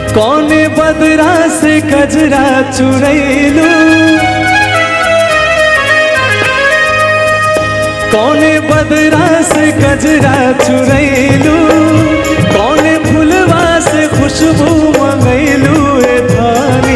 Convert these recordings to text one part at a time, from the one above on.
कौने बदरा से कजरा चुरैलू कौने बदरा से गजरा चुरैलू कौने फुलवा से खुशबू मंगैलू ए धानी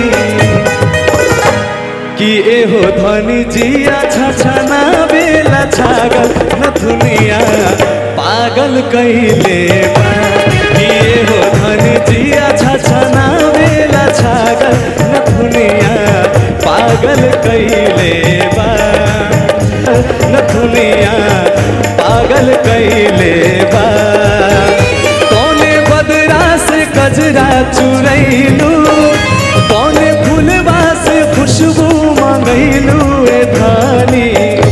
कि एहो धनी जिया छछना बेला छागल न दुनिया पागल कैले बा कि एहो धनी जिया छछना बेला छागल न दुनिया पागल कैले बा न दुनिया पागल कैले बा कौने बदरा से गजरा चुरैलू कौने फूलवा से खुशबू मंगैलू ए धानी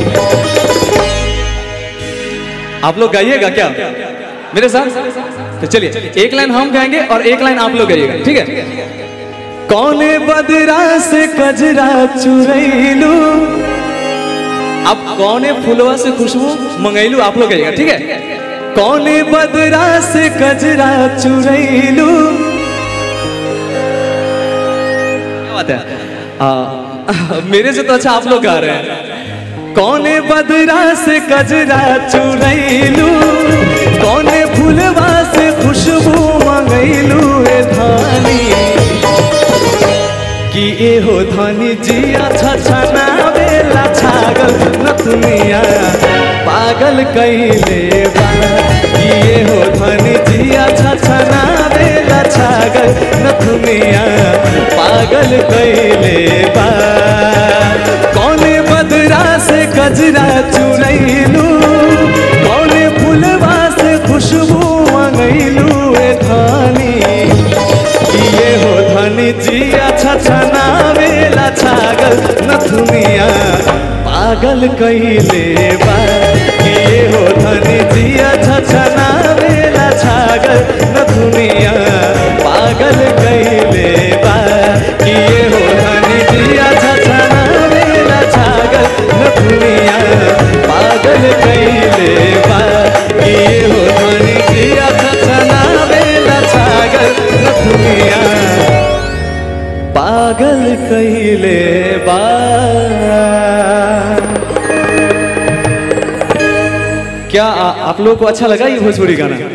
आप लोग गाइएगा क्या मेरे साथ तो चलिए एक लाइन हम गाएंगे और एक लाइन आप लोग गाइएगा ठीक है कौने बदरा से कजरा चुरैलू अब कौने फुलवा से खुशबू मंगैलू आप लोग गाइएगा ठीक है कौने बदरा से कजरा चुरैलू क्या बात है आ, मेरे से तो अच्छा आप लोग गा रहे हैं कौने बदरा से कजरा चुरैलू कौने फुलवा से खुशबू मंगैलू ए धानी कि एहो धनी जिया छछना बेला छागल नथुनिया पागल कैले बा कि एहो धनी जिया छछना बेला छागल नथुनिया पागल कैले बा कौने बदरा से गजरा चुरैलू कौने फुलवा से खुशबू मंगैलू ए धानी ये हो धनी जिया छछना वेला छागल नथुनिया पागल कैले बा ये हो धनी जिया छछना वेला छागल नथुनिया पागल कैले बा ये हो धनी जिया छछना वेला छागल नथुनिया पागल कैले बा ये हो धनी जिया छछना वेला छागल नथुनिया पागल कैले बा क्या आ, आप लोगों को अच्छा लगा ये भोजपुरी गाना